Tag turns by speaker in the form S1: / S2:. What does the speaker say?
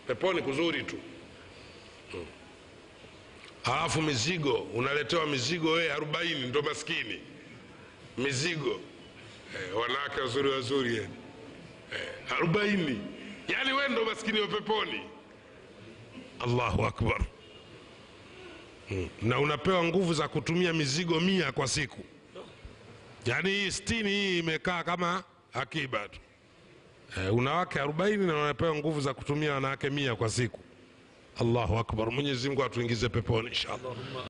S1: peponi kuzuri tu halafu mizigo unaletewa mizigo wee arobaini ndo maskini mizigo eh, wanawake wazuri wazuri yani eh, arobaini yani we ndo maskini wa peponi allahu akbar mm. na unapewa nguvu za kutumia mizigo mia kwa siku yaani hii stini hii imekaa kama akiba tu eh, una wake arobaini na unapewa nguvu za kutumia wanawake mia kwa siku allahu akbar mwenyezi mungu atuingize peponi inshallah